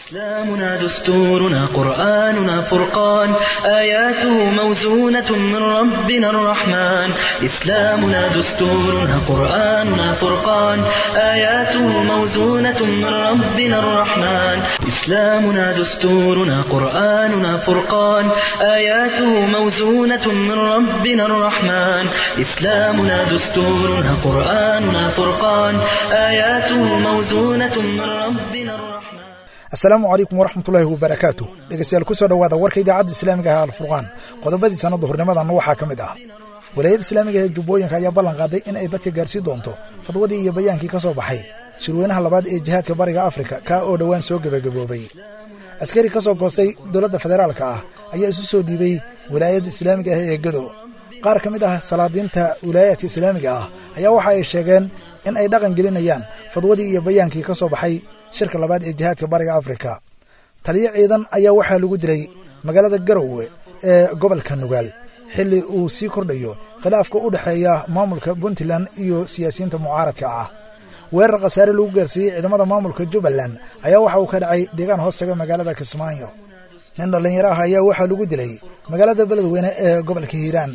إسلامنا دستورنا قرآننا فرقان آياته موزونة من ربنا الرحمن إسلامنا دستورنا قرآننا فرقان آياته موزونة من ربنا الرحمن إسلامنا دستورنا قرآننا فرقان آياته موزونة من ربنا الرحمن إسلامنا دستورنا قرآننا فرقان آياته موزونة من ربنا الرحمن asalaamu calaykum waraxmatullaahi wabarakaatu dhegeystayaal kusoo dhowaada warka idaacadda islaamiga ah alfurqaan qodobadii sanadda hornimadanna waxaa ka mid ah walaayadda islaamiga ee jubbooyinka ayaa ballan qaaday in ay dadka gaarsiin doonto fadwadii iyo bayaankii ka soo baxay shirweynaha labaad ee jihaadka bariga afrika kaa oo dhowaan soo gebagaboobay askari ka soo goostay dowladda federaalka ah ayaa isu soo dhiibay wilaayadda islaamiga ah ee gedo qaar ka mid ah salaadiinta wilaayaadka islaamiga ah ayaa waxa ay sheegeen in ay dhaqan gelinayaan fadwadii iyo bayaankii ka soo baxay shirka labaad ee jihaadka bariga afrika taliyo ciidan ayaa waxaa lagu dilay magaalada garowe ee gobolka nugaal xilli uu sii kordhayo khilaafka u dhexeeya maamulka puntland iyo siyaasiyiinta mucaaradka ah weerar khasaare lagu gaarsiiyey ciidamada maamulka jubbaland ayaa waxa uu ka dhacay deegaan hoostaga magaalada kismaayo nin dhallinyaro ah ayaa waxaa lagu dilay magaalada beledweyne ee gobolka hiiraan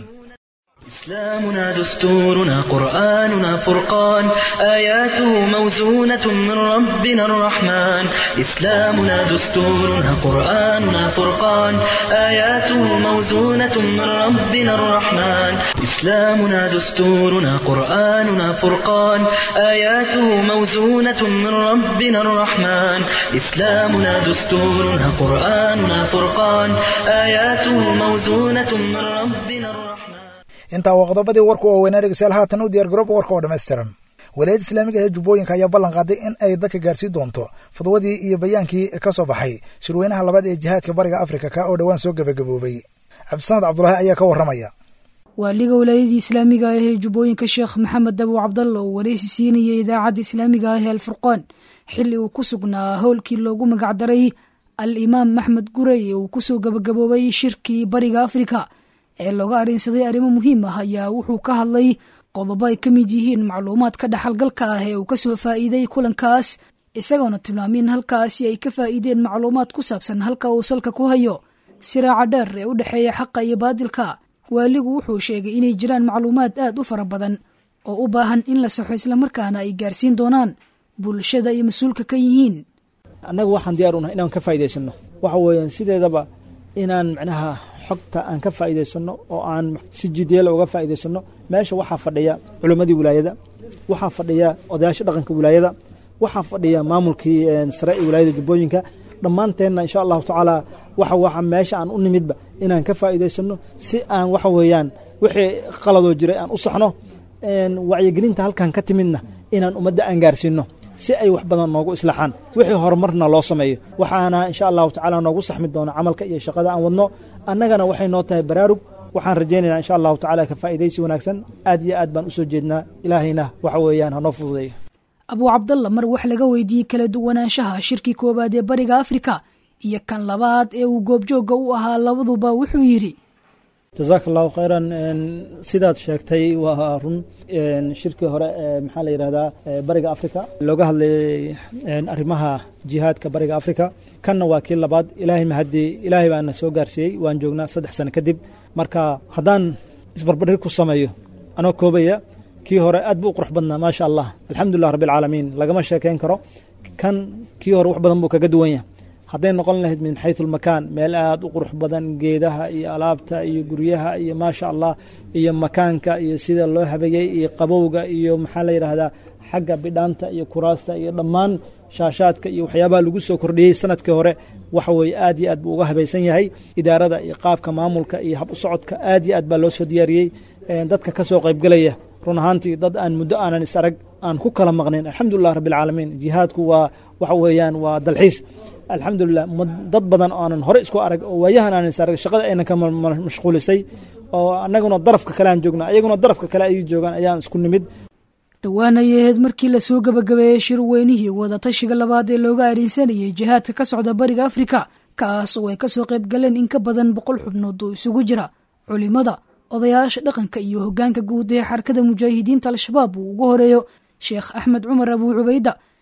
إسلامنا دستورنا قرآننا فرقان آياته موزونة من ربنا الرحمن إسلامنا دستورنا قرآننا فرقان آياته موزونة من ربنا الرحمن إسلامنا دستورنا قرآننا فرقان آياته موزونة من ربنا الرحمن إسلامنا دستورنا قرآننا فرقان آياته موزونة من ربنا الرحمن intaa waa qodobadii warku oo weynaa dhegeystayaal haatan u diyaar garooba warka oo dhammaystiran walaayadda islaamiga ee jubbooyinka ayaa ballan qaaday in ay dadka gaarsiin doonto fadwadii iyo bayaankii ka soo baxay shirweynaha labaad ee jihaadka bariga afrika kaa oo dhowaan soo gebagaboobay cabdisamad cabdulaahi ayaa ka warramaya waaliga walaayadii islaamiga ah ee jubbooyinka sheekh maxamed dabow cabdalla oo wareysi siinayay idaacadda islaamiga ah ee alfurqaan xilli uu ku sugnaa howlkii loogu magacdaray al imaam maxmed gurey ee uu kusoo gebagaboobay shirkii bariga afrika ee looga arrinsaday arrimo muhiim ah ayaa wuxuu ka hadlay qodobo ay ka mid yihiin macluumaadka dhaxalgalka ah ee uu kasoo faa'iiday kulankaas isagoona tilmaamay in halkaasi ay ka faa'iideen macluumaad ku saabsan halka uu salka ku hayo siraaca dheer ee u dhexeeya xaqa iyo baadilka waaligu wuxuu sheegay inay jiraan macluumaad aad u fara badan oo u baahan in la saxo islamarkaana ay gaarsiin doonaan bulshada iyo mas-uulka ka yihiin annaga waxaan diyaar unahay inaan ka faa'idaysano waxa weeyaan sideedaba inaan macnaha xogta aan ka faa'idaysano oo aan si jidyala uga faa'idaysano meesha waxaa fadhiya culimmadii wilaayada waxaa fadhiya odayaasha dhaqanka wilaayada waxaa fadhiya maamulkii sare ee wilaayada jubbooyinka dhammaanteenna insha allahu tacaala waxa waxa meesha aan u nimidba inaan ka faa'idaysano si aan waxa weeyaan wixii qaladoo jiray aan u saxno wacyigelinta halkan ka timidna inaan ummadda aan gaarsiino si ay wax badan noogu islaaxaan wixii horumarna loo sameeyo waxaana insha allahu tacaala noogu saxmi doona camalka iyo shaqada aan wadno annagana waxay noo tahay baraarug waxaan rajaynaynaa insha allahu tacala ka faa'idaysi wanaagsan aad iyo aad baan usoo jeednaa ilaahayna waxa weeyaan hanoo fududeeyo abuu cabdalla mar wax laga weydiiyey kala duwanaanshaha shirkii koowaad ee bariga afrika iyo kan labaad ee uu goobjoogga u ahaa labaduba wuxuu yidhi jasaaka allahu khayran sidaad sheegtay waa run shirkii hore ee maxaa la yidhahdaa bariga afrika looga hadlayay arrimaha jihaadka bariga afrika kanna waa kii labaad ilaahay mahadii ilaahay baana soo gaarsiiyey waan joognaa saddex sano kadib marka haddaan isbarbardhig ku sameeyo anoo koobaya kii hore aad buu u qurux badnaa maasha allah alxamdulilah rabbi alcaalamiin lagama sheekayn karo kan kii hore wax badan buu kaga duwan yahay hadday noqon lahayd min xaytu lmakaan meel aad u qurux badan geedaha iyo alaabta iyo guryaha iyo maasha allah iyo makaanka iyo sida loo habeeyey iyo qabowga iyo maxaa la yidhaahdaa xagga bidhaanta iyo kuraasta iyo dhammaan shaashaadka iyo waxyaabaha lagu soo kordhiyey sanadkii hore waxa weeye aad iyo aad buu uga habaysan yahay idaarada iyo qaabka maamulka iyo hab u socodka aad iyo aad baa loo soo diyaariyey dadka ka soo qaybgelaya run ahaantii dad aan muddo aanan is arag aan ku kala maqnayn alxamdulilah rabbi alcaalamiin jihaadku waa waxa weeyaan waa dalxiis alxamdulilah dad badan oo aanan hore isku arag oo waayahan aanan is arag shaqada aynan ka mashquulisay oo annaguna darafka kale aan joognaa ayaguna darafka kale ay joogaan ayaan isku nimid dhowaan ayay ahayd markii lasoo gebagabeeyey shirweynihii wadatashiga labaad ee looga arinsanayay jihaadka ka socda bariga afrika kaas oo ay kasoo qayb galeen in ka badan boqol xubnood oo isugu jira culimada odayaasha dhaqanka iyo hogaanka guud ee xarakada mujaahidiinta al-shabaab uu ugu horeeyo sheekh axmed cumar abuu cubayda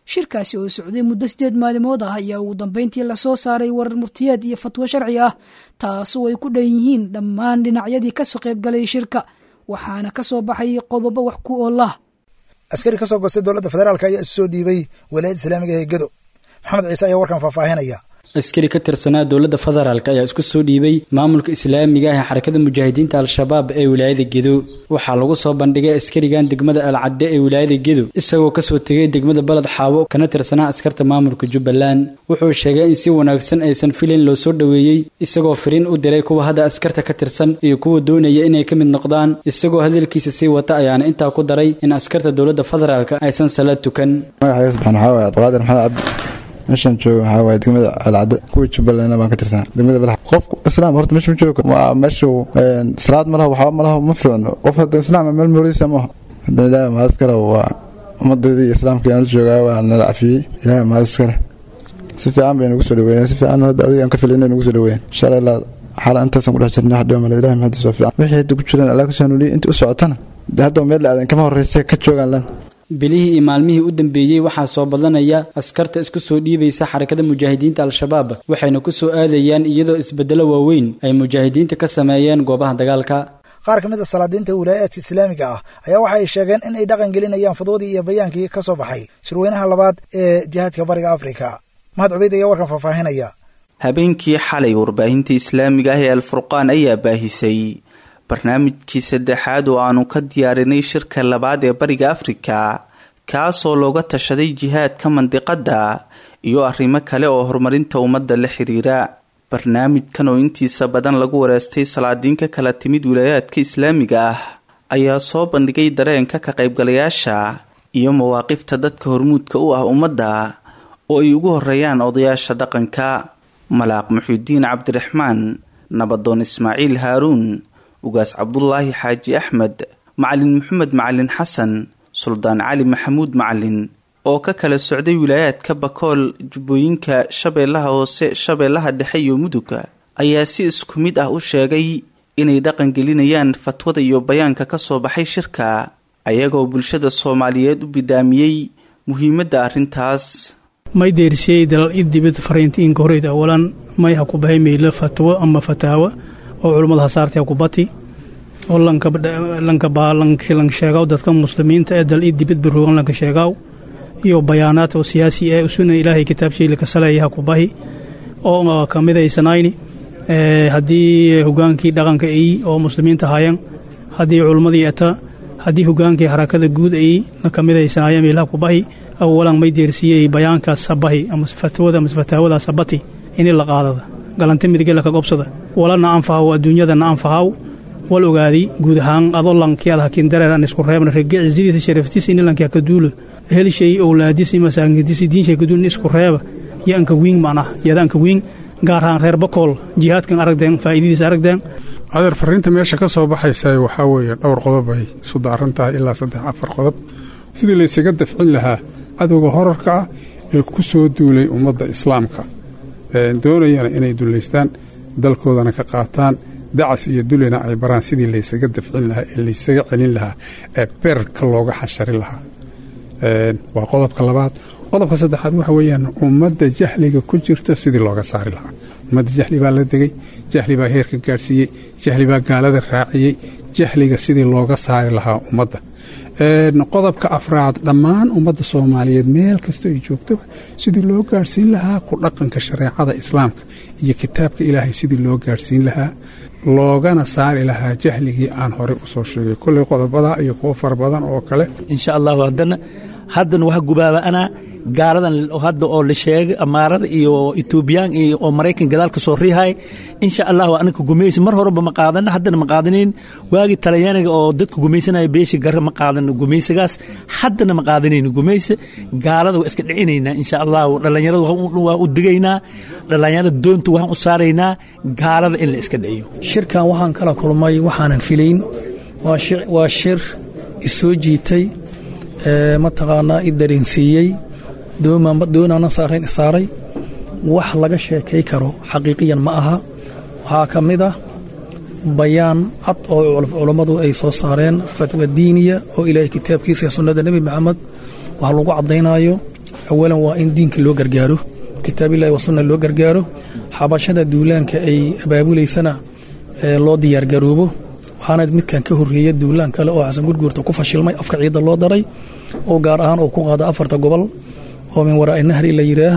shirkaasi oo socday muddo sideed maalimood ah ayaa ugu dambeyntii lasoo saaray warar murtiyeed iyo fatwo sharci ah taasoo ay ku dhan yihiin dhammaan dhinacyadii kasoo qaybgalay shirka waxaana ka soo baxay qodobo wax ku oolah askari ka soo goostay dowladda federaalk ayaa isu soo dhiibay walaayadda islaamiga ee gedo maxamed ciise ayaa warkan faahfaahinaya askari ka tirsanaa dowladda federaalk ayaa isku soo dhiibay maamulka islaamiga ah ee xarakada mujaahidiinta al-shabaab ee wilaayada gedo waxaa lagu soo bandhigay askarigan degmada alcadde ee wilaayada gedo isagoo kasoo tegay degmada baled xaawo kana tirsanaa askarta maamulka jubbaland wuxuu sheegay in si wanaagsan aysan filin loo soo dhoweeyey isagoo firiin u diray kuwa hadda askarta ka tirsan iyo kuwa doonaya inay ka mid noqdaan isagoo hadalkiisa sii wata ayaana intaa ku daray in askarta dowladda federaalk aysan salaad tukan meeshaan jooga waxaa waaye degmada alcadde kuwa jubbaland baan ka tirsanaa degmada balax qofku islaam horta meesha ma joogo waa meeshu salaad ma laho waxba ma laho ma fiicno qof hadda islaam meel moolisa maaha hadda ilaahay mahadiskale waa ummadeedii iyo islaamkii aan la joogaa waa nala cafiyey ilaahay mahadiskale si fiican bay nagu soo dhaweeyeen si fiican hadda adiga aan ka filay inay nagu soo dhaweeyeen insha allah xaala intaasan ku dhex jirnay wax dhiba male ilahay mahadiis waa fiican wixii hadda ku jireen allah kasoo hanuuliyey inta u socotana hadda meel la aadan kama horreysa ka joogaan lan bilihii iyo maalmihii u dambeeyey waxaa soo badanaya askarta isku soo dhiibaysa xarakada mujaahidiinta al-shabaab waxayna ku soo aadayaan iyadoo isbeddelo waaweyn ay mujaahidiinta ka sameeyeen goobaha dagaalka qaar ka mid a salaadiinta wilaayaadka islaamiga ah ayaa waxa ay sheegeen in ay dhaqan gelinayaan fadwadii iyo bayaankii ka soo baxay shirweynaha labaad ee jihaadka bariga afrika mahad cubeyd ayaa warkan faahfaahinaya habeenkii xalay warbaahinta islaamiga ah ee alfurqaan ayaa baahisay barnaamijkii saddexaad oo aanu ka diyaarinay shirka labaad ee bariga afrika kaasoo looga tashaday jihaadka mandiqadda iyo arrimo kale oo horumarinta ummadda la xiriira barnaamijkan oo intiisa badan lagu wareystay salaadiinka kala timid wilaayaadka islaamiga ah ayaa soo bandhigay dareenka ka qaybgalayaasha iyo mawaaqifta dadka hormuudka u ah ummadda oo ay ugu horeeyaan odayaasha dhaqanka malaaq muxuudiin cabdiraxmaan nabadoon ismaaciil haaruun ugaas cabdulaahi xaaji axmed macalin maxamed macalin xasan suldaan cali maxamuud macalin oo ka kala socday wilaayaadka bakool jubbooyinka shabeellaha hoose shabeellaha dhexe iyo muduga ayaa si isku mid ah u sheegay inay dhaqan gelinayaan fatwada iyo bayaanka ka soo baxay shirka ayagoo bulshada soomaaliyeed u bidhaamiyey muhiimadda arrintaas may deersiyey dalal idibid fariintiinka horeyd awalan may ha ku bahay meylo fatwo ama fataawa oo culummada hasaartee kubati oo lanka sheegaw dadka muslimiinta ee dal idibid biroogan lanka sheegaw iyo bayaanaad oo siyaasi ee usuna ilaahay kitaabshiila ka saleeyaha kubahi oo ka midaysanayni haddii hogaankii dhaqanka ay oo muslimiinta hayan haddii culummadii eta haddii hogaankii harakada guud ay ka midaysanayeen meelaha kubahi awalan may deersiyey bayaankaas sabahi ama fatwada ama fataawadaas sabati ini la qaadada galanta midige laka gobsada walana anfahaw adduunyadana anfahaw wal ogaadi guud ahaan adoo lankiyaad hakiin dareeran isku reebna rege cisidiisa sharaftiisa ini lankiya ka duulo helshay owlaadisi masaakintisi diinshay ka duulin isku reeba yo anka wiing macnah yada anka wiing gaar ahaan reer bakool jihaadkan aragdeen faa'iidadiisa aragdeen adeer fariinta meesha ka soo baxaysa waxaa weeye dhowr qodob ay isu daaran tahay ilaa saddex afar qodob sidii laysaga dafcin lahaa cadowga horarka ah ee ku soo duulay ummadda islaamka doonayana inay dullaystaan dalkoodana ka qaataan dacas iyo dulina ay baraan sidii laysaga dafcin lahaa ee laysaga celin lahaa ee beerka looga xashari lahaa waa qodobka labaad qodobka saddexaad waxa weeyaan ummadda jahliga ku jirta sidii looga saari lahaa ummadda jahli baa la degay jahli baa heerka gaadhsiiyey jahli baa gaalada raaciyey jahliga sidii looga saari lahaa ummadda qodobka afraad dhammaan ummadda soomaaliyeed meel kasta ay joogtaba sidii loo gaadhsiin lahaa ku dhaqanka shareecada islaamka iyo kitaabka ilaahay sidii loo gaadhsiin lahaa loogana saari lahaa jahligii aan horey usoo sheegay kolley qodobada iyo kuwo fara badan oo kale insha allahu haddana haddana waxa gubaaba anaa gaaladan hadda oo la sheegay amaarada iyo etoobiyaan iyo oo maraykan gadaal ka soo riihay insha allahu anaka gumaysa mar horeba ma qaadana haddana ma qaadanayn waagii talyaaniga oo dadka gumaysanaya beesha garre ma qaadana gumaysagaas haddana ma qaadanayno gumaysa gaalada waa iska dhicinaynaa insha allahu dhallinyarada waa u digaynaa dhallinyarada doonta waxaan u saaraynaa gaalada in la iska dhiciyo shirkan waxaan kala kulmay waxaanan filayn waa shir isoo jiitay mataqaanaa i dareensiiyey doonaana saarayn isaaray wax laga sheekay karo xaqiiqiyan ma aha waxaa ka mid ah bayaan cad oo culammadu ay soo saareen fatwa diiniya oo ilaahay kitaabkiisa iyo sunnada nebi maxamed wax lagu caddaynaayo awalan waa in diinka loo gargaaro kitaabillahi wa sunna loo gargaaro xabashada duulaanka ay abaabulaysana loo diyaargaroobo waxaana midkan ka horreeya duulaan kale oo xasan gurguurta ku fashilmay afka ciidda loo daray oo gaar ahaan uu ku qaada afarta gobol oo min waraa'i nahri la yidhaah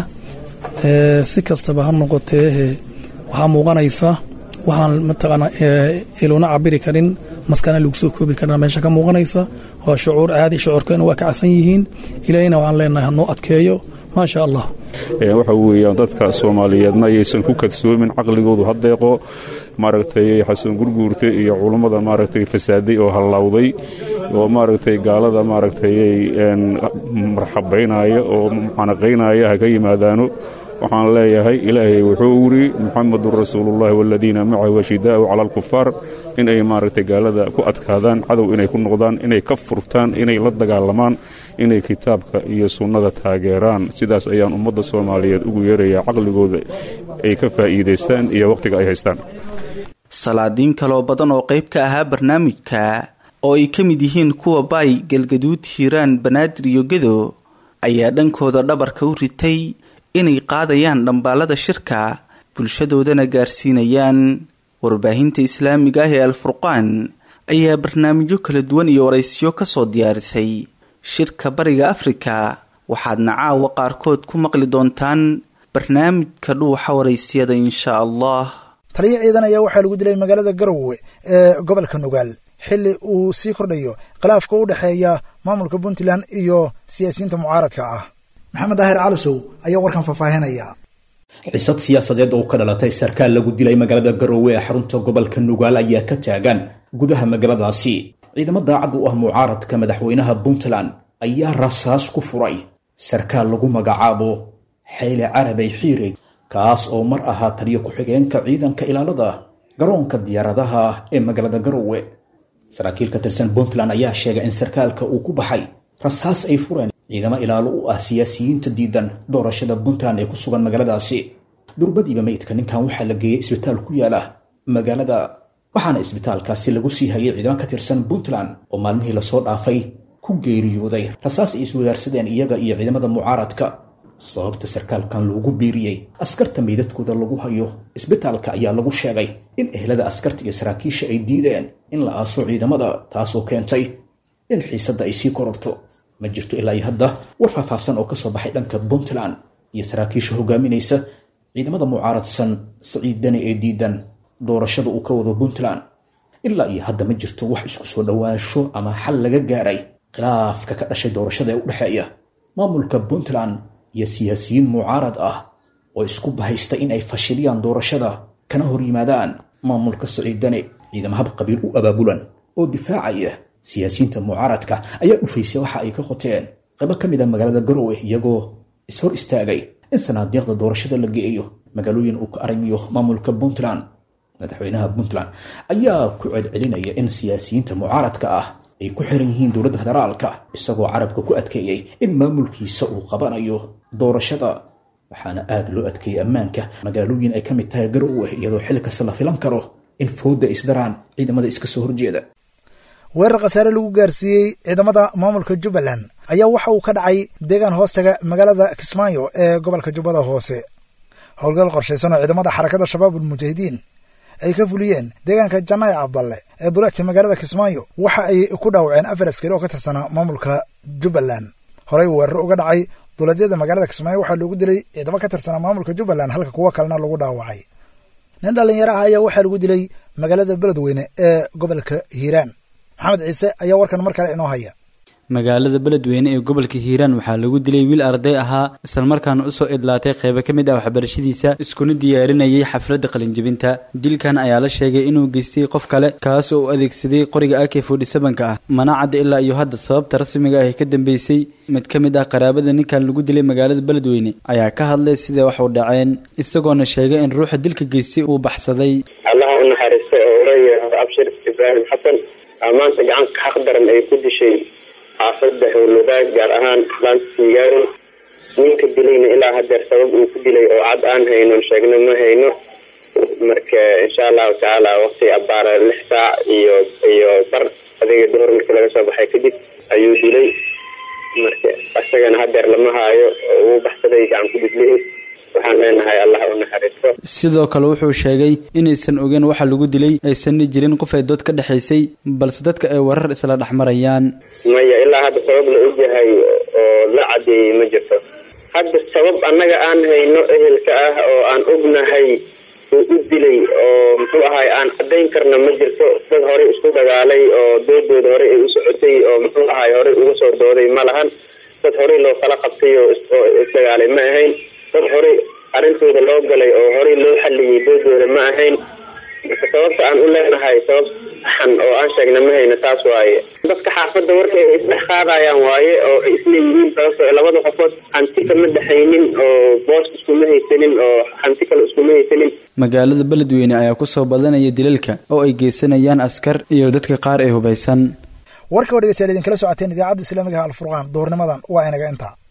si kastaba ha noqotee waxaa muuqanaysa waxaan mataqaanaa iluna cabiri karin maskana lagu soo koobi karina meesha ka muuqanaysa waa shucuur caadi shucuurkeena waa kacsan yihiin ilaahina waxaan leenahay hanoo adkeeyo maasha allah waxa weeyaan dadka soomaaliyeedna ayaysan ku kadsoomin caqligoodu hadeeqo maaragtay xasan gurguurte iyo culummada maaragtay fasaaday oo hallawday oo maaragtay gaalada maaragtay marxabaynaya oo mucanaqaynaya ha ka yimaadaano waxaan leeyahay ilaahay wuxuu wiri muxamadun rasuulullahi waladiina macahu ashidaa'u cala alkufaar inay maaragtay gaalada ku adkaadaan cadow inay ku noqdaan inay ka furtaan inay la dagaalamaan inay kitaabka iyo sunnada taageeraan sidaas ayaan ummadda soomaaliyeed ugu yeerayaa caqligooda ay ka faa'iidaystaan iyo wakhtiga ay haystaan salaadiin kaloo badan oo qayb ka ahaa barnaamijka oo ay ka mid yihiin kuwa baay galgaduud hiiraan banaadir iyo gedo ayaa dhankooda dhabarka u ritay inay qaadayaan dhambaalada shirka bulshadoodana gaarsiinayaan warbaahinta islaamiga ah ee alfurqaan ayaa barnaamijyo kala duwan iyo waraysiyo kasoo diyaarisay shirka bariga afrika waxaadna caawa qaarkood ku maqli doontaan barnaamijka dhuuxa waraysiyada insha allah taliyo ciidan ayaa waxaa lagu dilay magaalada garowe ee gobolka nugaal xilli uu sii kordhayo khilaafka u dhexeeya maamulka puntland iyo siyaasiyiinta mucaaradka ah maxamed daahir calisow ayaa warkan faahfaahinaya xisad siyaasadeed oo ka dhalatay sarkaal lagu dilay magaalada garowe ee xarunta gobolka nugaal ayaa ka taagan gudaha magaaladaasi ciidamo daacad u ah mucaaradka madaxweynaha puntland ayaa rasaas ku furay sarkaal lagu magacaabo xayle carabay xiire kaas oo mar ahaa taliyo ku-xigeenka ciidanka ilaalada garoonka diyaaradaha ee magaalada garowe saraakiil ka tirsan puntland ayaa sheegay in sarkaalka uu ku baxay rasaas ay fureen ciidamo ilaalo u ah siyaasiyiinta diidan doorashada puntland ee ku sugan magaaladaasi durbadiiba meydka ninkan waxaa la geeyey isbitaal ku yaala magaalada waxaana isbitaalkaasi lagu sii hayay ciidamo ka tirsan puntland oo maalmihii lasoo dhaafay ku geeriyooday rasaas ay iswadaarsadeen iyaga iyo ciidamada mucaaradka sababta sarkaalkan loogu biiriyey askarta meydadkooda lagu hayo isbitaalka ayaa lagu sheegay in ehlada askarta iyo saraakiisha ay diideen in la aaso ciidamada taasoo keentay in xiisadda ay sii kororto ma jirto ilaa iyo hadda war faahfaahsan oo kasoo baxay dhanka puntland iyo saraakiisha hogaaminaysa ciidamada mucaaradsan saciid dani ee diidan doorashada uu ka wado puntland ilaa iyo hadda ma jirto wax isku soo dhowaansho ama xal laga gaaray khilaafka ka dhashay doorashada ee u dhexeeya maamulka puntland iyo siyaasiyiin mucaarad ah oo isku bahaysta in ay fashiliyaan doorashada kana hor yimaadaan maamulka saciidane ciidamo hab qabiil u abaabulan oo difaacaya siyaasiyiinta mucaaradka ayaa dhufaysay waxa ay ka qoteen qaybo ka mid a magaalada garowe iyagoo ishor istaagay in sanaadiiqda doorashada la geeyo magaalooyin uu ka arrimiyo maamulka puntland madaxweynaha puntland ayaa ku celcelinaya in siyaasiyiinta mucaaradka ah ay ku xiran yihiin dowladda federaalka isagoo carabka ku adkeeyey in maamulkiisa uu qabanayo doorashada waxaana aada loo adkeeyey ammaanka magaalooyin ay ka mid tahay garowe iyadoo xilli kasta la filan karo in fooda isdaraan ciidamada iska soo horjeeda weerar khasaare lagu gaarsiiyey ciidamada maamulka jubbaland ayaa waxa uu ka dhacay deegaan hoostaga magaalada kismaayo ee gobolka jubbada hoose howlgal qorshaysan oo ciidamada xarakada shabaab ulmujaahidiin ay ka fuliyeen deegaanka janaaye cabdalle ee duleedka magaalada kismaayo waxa ay ku dhaawaceen afar askari oo ka tirsanaa maamulka jubbaland horey weerar uga dhacay duleedyada magaalada kismaayo waxaa loogu dilay ciidamo ka tirsanaa maamulka jubbaland halka kuwo kalena lagu dhaawacay nin dhallinyaro ah ayaa waxaa lagu dilay magaalada beledweyne ee gobolka hiiraan maxamed ciise ayaa warkan mar kale inoo haya magaalada beledweyne ee gobolka hiiraan waxaa lagu dilay wiil arday ahaa islamarkaana usoo idlaatay qeybo ka mid ah waxbarashadiisa iskuna diyaarinayay xafladda qalinjebinta dilkan ayaa la sheegay inuu geystay qof kale kaas oo u adeegsaday qoriga ak forty sevenka ah mana cadda ilaa iyo hadda sababta rasmiga ah ee ka dambeysay mid ka mid ah qaraabada ninkan lagu dilay magaalada beledweyne ayaa ka hadlay sida wax u dhaceen isagoona sheegay in ruuxa dilka geystay uu baxsaday allaha u naxariistay oo uleeyahay abshir ibraahim xasan maanta gacanka xaq daran ay ku dishay xaafada howlwadaag gaar ahaan laanta sigaaro ninka dilayna ilaa hadeer sabab uu ku dilay oo cad aan hayno sheegno ma hayno marka insha allahu tacaala waqti abaara lix saac iyo iyo bar adiga duhur markii laga soo baxay kadib ayuu dilay marka isagana hadeer lama haayo oo uu baxsaday gacan ku dhiglihii waxaan leenahay allah u naxariisto sidoo kale wuxuu sheegay inaysan ogeen waxa lagu dilay aysanna jirin qof ay dood ka dhexaysay balse dadka ay warar isla dhexmarayaan maya ilaa hadda sabab la ogyahay oo la cadeeyey ma jirto hadda sabab annaga aan hayno ehelka ah oo aan ognahay uu u dilay oo muxuu ahay aan cadayn karna ma jirto dad horey isku dagaalay oo doodooda horey ay u socotay oo muxuu ahay horey uga soo dooday ma lahan dad horey loo kala qabtay oo isdagaalay ma ahayn dad horey arrintooda loo galay oo horey loo xaliyey doodooda ma ahayn marka sababta aan u leenahay sabab saxan oo aan sheegna ma hayna taas waaye dadka xaafadda warka ay isdhex qaadayaan waaye oo ay isleeyihiin sababto labada qofood hanti kama dhexaynin oo boos iskuma haysanin oo hanti kale iskuma haysanin magaalada beledweyne ayaa kusoo badanaya dilalka oo ay geysanayaan askar iyo dadka qaar ee hubaysan warka oo dhegeystayaal idinkala socoteen idaacadda islaamiga alfurqaan duhurnimadan waa inaga intaa